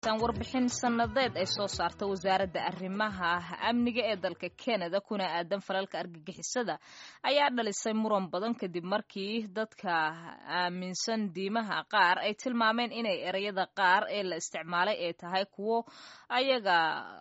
warbixin sanadeed ay soo saarta wasaaradda arrimaha amniga ee dalka canada kuna aadan falalka argagixisada ayaa dhalisay muran badan kadib markii dadka aaminsan diimaha qaar ay tilmaameen inay ereyada qaar ee la isticmaalay ay tahay kuwo ayaga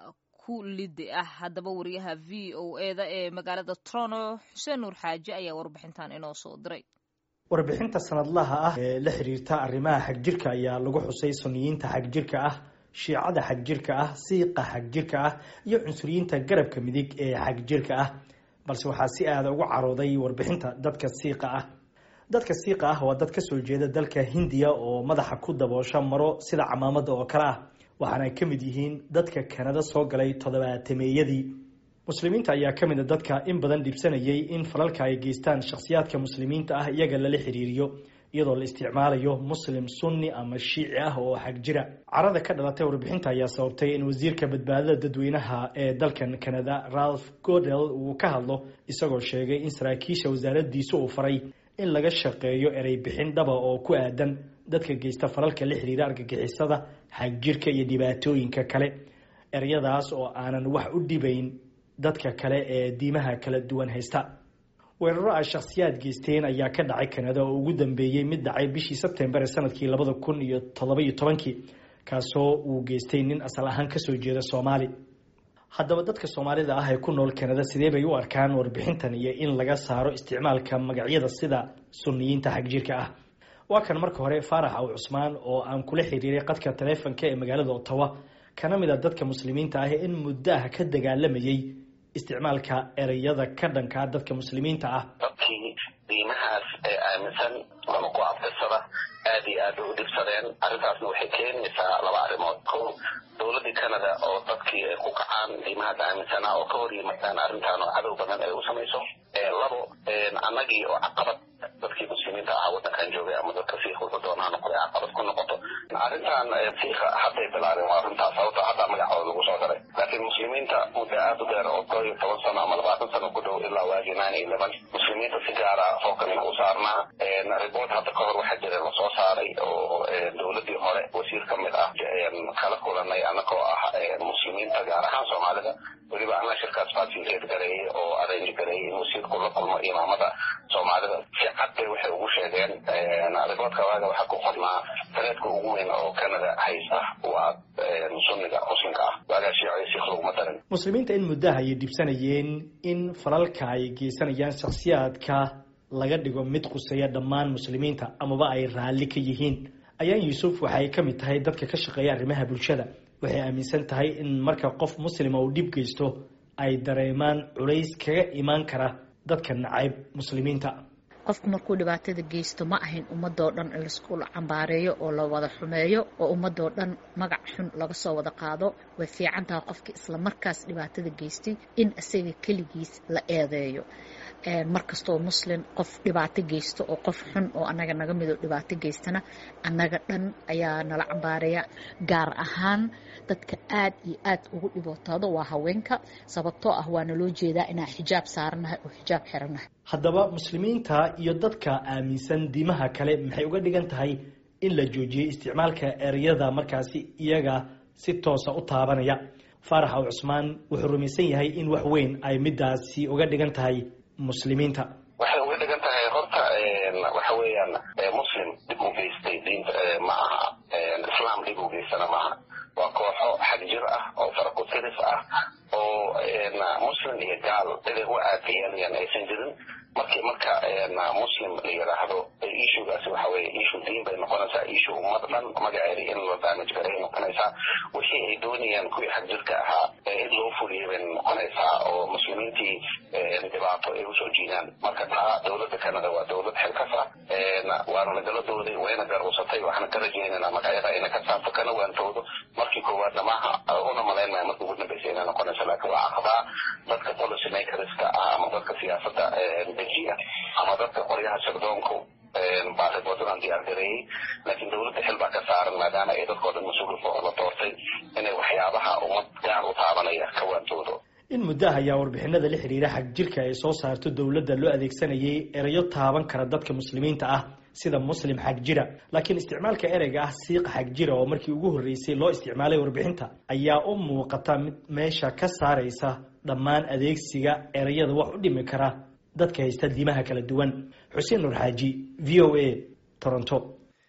ku lidi ah haddaba wariyaha v o eda ee magaalada toronto xuseen nuur xaaji ayaa warbixintan inoo soo diray warbixinta sanadlaha ah ee la xiriirta arrimaha xagjirka ayaa lagu xusay suniyiinta xagjirka ah shiicada xagjirka ah siiqa xagjirka ah iyo cunsuriyiinta garabka midig ee xagjirka ah balse waxaa si aada ugu carooday warbixinta dadka siiqa ah dadka siiqa ah waa dad kasoo jeeda dalka hindiya oo madaxa ku daboosha maro sida camaamada oo kale ah waxaana ay ka mid yihiin dadka kanada soo galay toddobaatemeeyadii muslimiinta ayaa ka mid a dadka in badan dhibsanayay in falalka ay geystaan shakhsiyaadka muslimiinta ah iyaga lala xiriiriyo iyadoo la isticmaalayo muslim sunni ama shiici ah oo xagjira carada ka dhalatay warbixinta ayaa sababtay in wasiirka badbaadada dadweynaha ee dalkan canada ralph godel uu ka hadlo isagoo sheegay in saraakiisha wasaaradiisu uu faray in laga shaqeeyo erey bixin dhaba oo ku aadan dadka geysta falalka la xiriira argagixisada xagjirka iyo dhibaatooyinka kale ereyadaas oo aanan wax u dhibayn dadka kale ee diimaha kala duwan haysta weeraro ay shakhsiyaad geysteen ayaa ka dhacay kanada oo ugu dambeeyey mid dhacay bishii sebtembar ee sanadkii labada kun iyo toddoba-iyo tobankii kaasoo uu geystay nin asal ahaan kasoo jeeda soomaali haddaba dadka soomaalida ah ee ku nool kanada sidee bay u arkaan warbixintan iyo in laga saaro isticmaalka magacyada sida suniyiinta xagjirka ah waa kan marka hore faarax aw cusmaan oo aan kula xiriiray qadka taleefonka ee magaalada ottawa kana mid a dadka muslimiinta ah in muddo ah ka dagaalamayay isticmaalka ereyada ka dhankaa dadka muslimiinta ah dadkii diimahaas ee aaminsan lama ku abtirsada aad iyo aad bay u dhibsadeen arrintaasna waxay keenaysaa laba arrimood ko dowladdii canada oo dadkii ay ku kacaan diimahaas aaminsanaa oo ka hor yimaadaan arrintaan oo cadow badan ay u samayso labo annagii oo caqabad dadkii muslimiinta ahaa waddankan joogay ama dadka siikh wuxuu doonaa noqday caqabad ku noqoto arrintan siikha hadday bilaabeen waa arrintaas sababto hadda magacooda lagu soo daray laakiin muslimiinta muddo aad u dheer oo koo iyo toban sano ama labaatan sano ku dhow ilaa waagii nine iyo eleven muslimiinta si gaara fookanina u saarnaa report hadda ka hor waxaa jira lasoo saaray oo dowladdii hore wasiir ka mid ah kala kulanay annagoo ah muslimiinta gaar ahaan soomaalida weliba anaa shirkaas facilitate gareeyey oo arrange gareeyey in wasiirku la kulmo imaamada soomaalida si cad bay waxay ugu sheegeen riboodka waaga waxaa ku qornaa tareedka ugu weyn oo canada haysta waa sunniga muslimka ah waagaa shiico siikh laguma darin muslimiinta in muddaha ayay dhibsanayeen in falalka ay geysanayaan shakhsiyaadka laga dhigo mid quseeya dhammaan muslimiinta amaba ay raalli ka yihiin ayaan yuusuf waxaay ka mid tahay dadka ka shaqeeya arrimaha bulshada waxay aaminsan tahay in marka qof muslima uu dhib geysto ay dareemaan culays kaga imaan kara dadka nacayb muslimiinta qofku markuu dhibaatada geysto ma ahayn ummadoo dhan in laisku cambaareeyo oo la wada xumeeyo oo ummadoo dhan magac xun laga soo wada qaado way fiican tahay qofkii isla markaas dhibaatada geystay in isaga keligiis la eedeeyo markastoo muslim qof dhibaato geysto oo qof xun oo anaga naga midoo dhibaato geystana annaga dhan ayaa nala cambaareeya gaar ahaan dadka aad iyo aad ugu dhibootaado waa haweenka sababtoo ah waana loo jeedaa inaan xijaab saaranahay oo xijaab xiranahay haddaba muslimiinta iyo dadka aaminsan diimaha kale maxay uga dhigan tahay in la joojiyey isticmaalka ereyada markaasi iyaga si toosa u taabanaya faarax aw cusmaan wuxuu rumaysan yahay in wax weyn ay midaasi uga dhigan tahay muslimiinta waxay uga dhigan tahay horta waxa weeyaan muslim dhib u geystay diinta ma aha islaam dhib u geystana maaha waa kooxo xagjir ah oo faraku-tiris ah oo muslim iyo gaal ciday u aadiyeenayaan aysan jirin markii marka muslim la yidhaahdo issugaasi waxa weye issue diin bay noqonaysaa issue ummad dhan magaceeda in la damage garay noqonaysaa wixii ay doonayaan kuwii xagjirka ahaa in loo fuliyay bay noqonaysaa oo muslimiintii dhibaato ay usoo jiidaan marka taa dowladda canada waa dowlad xilkas ah waana nagala dooday wayna garuusatay waxaana ka rajaynaynaa magacyada ayna ka saarto kana waantoodo markii koowaadna maaha una malayn maya markii ugu dambaysa inay noqonayso laakiin waa caqabaa dadka policy makerska ah ama dadka siyaasadda dejiya ama dadka qoryaha sirdoonku baariboodadaan diyaar gareeyey laakiin dowladda xil baa ka saaran maadaama ay dadkoo dhan mas-uulka la doortay inay waxyaabaha ummad gaar u taabanaya ka waantoodo in muddaha ayaa warbixinada la xiriira xag jirka ay soo saarto dowladda loo adeegsanayay erayo taaban kara dadka muslimiinta ah sida muslim xagjira laakiin isticmaalka ereyga ah siiqa xagjira oo markii ugu horreysay loo isticmaalay warbixinta ayaa u muuqata mid meesha ka saaraysa dhammaan adeegsiga ereyada wax u dhimi kara dadka haysta diimaha kala duwan xuseen nur xaaji v o a toronto